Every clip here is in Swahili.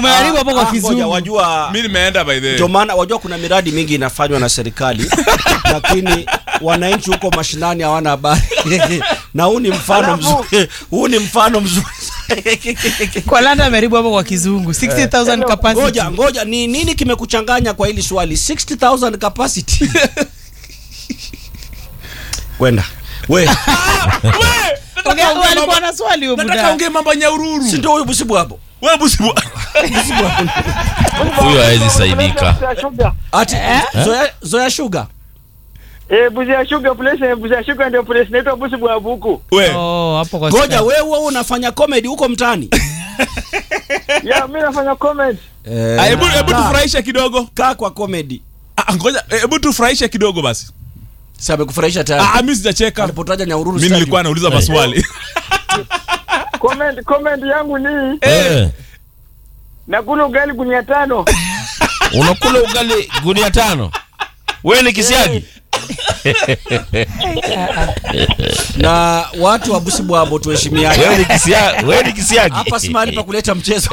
umeharibu hapo kwa Ah, ngoja, kizungu wajua mi nimeenda by the ndio maana wajua kuna miradi mingi inafanywa na serikali lakini wananchi huko mashinani hawana habari na huu ni mfano mzuri huu ni mfano mzuri kwa landa ameharibu hapo kwa kizungu 60000 capacity ngoja ngoja ni nini kimekuchanganya kwa hili swali 60000 capacity kwenda we Ongea- wewe alikuwa na swali huyo nataka buda ongee mambo ya nyaururu si ndio huyu busibu hapo wewe busibu huyo hawezi saidika ati zoya, zoya sugar Eh, Busia Sugar place, eh, Busia Sugar ndio place inaitwa Busi Bwabu huku. we oh hapo kwa ngoja Sugar. wewe wewe unafanya comedy huko mtaani Ya, mimi nafanya comment. Ah, hebu hebu tufurahishe kidogo kaa kwa comedy Ah, ngoja eh, hebu tufurahishe kidogo basi si amekufurahisha tayari ah, mi sijacheka alipotaja Nyahururu mi Stadium. nilikuwa nauliza maswali Comment comment yangu ni Eh, nakula ugali gunia tano. unakula ugali gunia tano wewe ni kisiagi na watu wa Busibwabo tuheshimiane wewe ni kisiagi wewe ni kisiagi hapa si mahali pa kuleta mchezo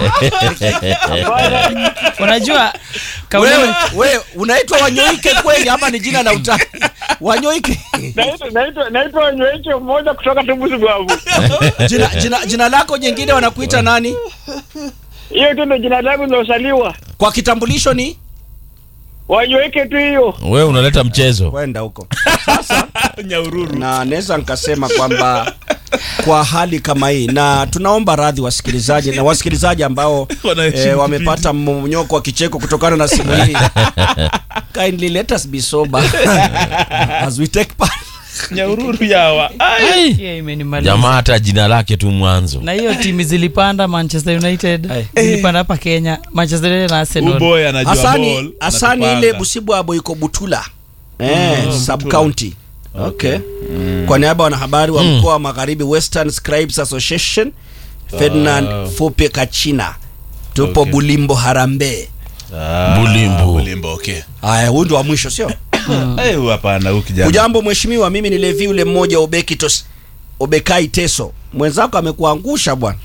unajua kauli wewe wewe unaitwa wanyoike kweli ama ni jina la utani wanyoike Naitwa naitwa naitwa Wanyweke mmoja kutoka tu Busi Bwabu. jina, jina, jina lako jingine wanakuita nani Hiyo tu ndio jina langu lilosaliwa. kwa kitambulisho ni Wanyweke tu hiyo. wewe unaleta mchezo kwenda huko nyaururu na naweza nikasema kwamba kwa hali kama hii na tunaomba radhi wasikilizaji na wasikilizaji ambao Wanaheshimu eh, wamepata mmonyoko wa kicheko kutokana na simu hii kindly let us be sober as we take part nyaururu yawa Ai, Yeah, imenimaliza. jamaa hata jina lake tu mwanzo na hiyo timu zilipanda manchester united Hey. zilipanda hapa kenya manchester united na arsenal uboy anajua Hasani, ball, Hasani anatupanga. ile Busibwabo iko Butula eh, sub county okay. Kwa niaba ya wanahabari wa mkoa wa Magharibi Western Scribes Association Ferdinand Fupe Kachina tupo Okay. Bulimbo Harambee. Ah, Bulimbo. bulimbo okay Haya, huyu ndo wa mwisho sio? Eh, huyu hapana huyu kijana Ujambo mheshimiwa, mimi ni Levi ule mmoja Obeki tos, Obekai Teso. Mwenzako amekuangusha bwana.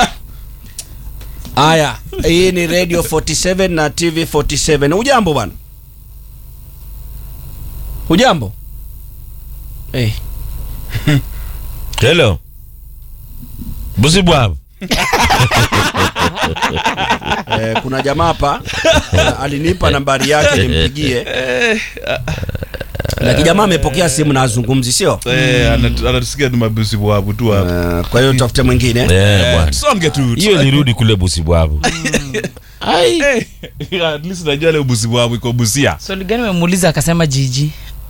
Haya, hii ni Radio 47 na TV 47. Ujambo bwana? Ujambo? Eh, hello busibwabo eh, kuna jamaa hapa eh, alinipa nambari yake nimpigie. Lakini jamaa amepokea simu na azungumzi sio? Eh, anatu- anatusikia ni mabusi bwabu tu hapa Eh, kwa hiyo tafute mwingine. Eh, bwana songe tu hiyo nirudi kule busibwabo Eh, at least najua leo busi bwabu iko busia swali gani umemuuliza akasema jiji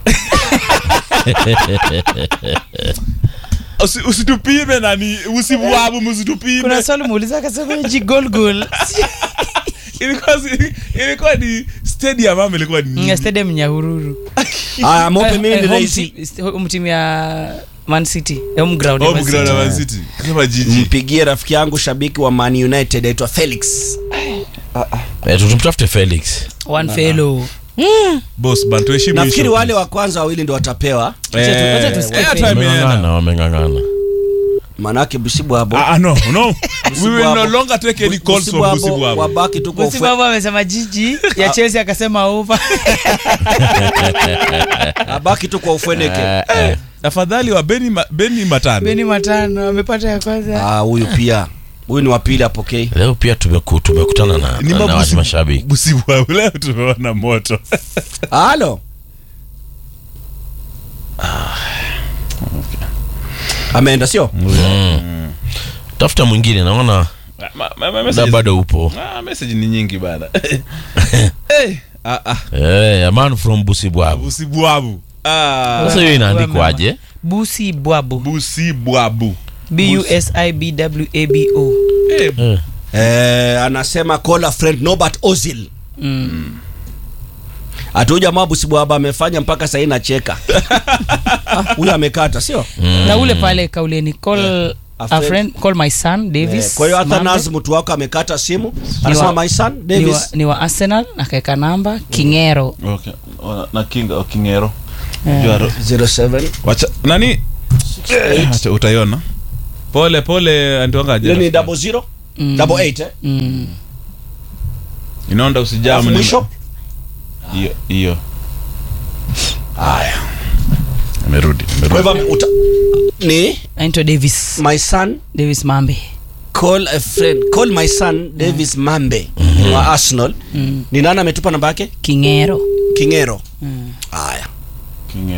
Usi- usitupime nani busi bwabu msitupime kuna swali muuliza akasema jigolgol ilikuwa si- ilikuwa ni stadium ama ilikuwa ni stadium nyahururu Haya, mope mimi ni rais. mtimu ya man city home ground ya home Man ground City. ya Man City kama jiji Mpigie rafiki yangu shabiki wa Man United aitwa Felix. eh, tutumtafute felix one fellow boss ban tuheshimu Nafikiri hiyo wale wa kwanza wawili ndo watapewa, Wacha tu- wacha tusikie Eh, Felix. time imeenda. wameng'ang'ana wameng'ang'ana manake Busibwabo Ah, ah, no no we will Bwabu. no longer take any calls from busi Busibwabo bwabu wabaki tu kwa Bosi ufe, baba amesema jiji ya chelsea akasema over abaki tu kwa ufweneke. Eh, eh. afadhali wa beni ma, beni matano beni matano amepata ya kwanza Ah, huyu pia huyu ni wa pili apokei. leo pia tumeku, tumekutana na, Ni na, na mabusi- watu mashabiki busi bwabu leo tumeona moto Halo. Ameenda sio? mm. tafuta mwingine naona Ma- ma- ma- da messages- bado upo Ah, message ni nyingi bana Eh, ah, ah, eh, a man from busibwabu busi bwabu Ah, sasa hiyo inaandikwaje busi bwabu busi bwabu busibwabo Eh, eh. Eh, anasema call a friend Norbert Ozil. mm. Atu jamaa Busibwabo amefanya mpaka sasa nacheka. Ah, Huyu amekata sio? na ule pale kauleni call A a friend. friend call my son Eh, davis Kwa hiyo hata Mambe. Naz mtu wako amekata simu. Ni Anasema wa- my son ni wa, Davis. ni wa arsenal akaweka namba kingero okay. Ona- na kinga o kingero Eh. Jua ro- 07. wacha nani Eh, acha utaiona pole pole Hiyo ni antiwangaje double zero? Mm. Double eight eh? mm. inaonda usijaa Alafu mnene- mwisho hiyo hiyo haya amerudi kwa hivyo ame- uta- ni anaitwa davis my son davis mambe call a friend call my son davis mambe wa arsenal ni nani ametupa namba yake kingero kingero haya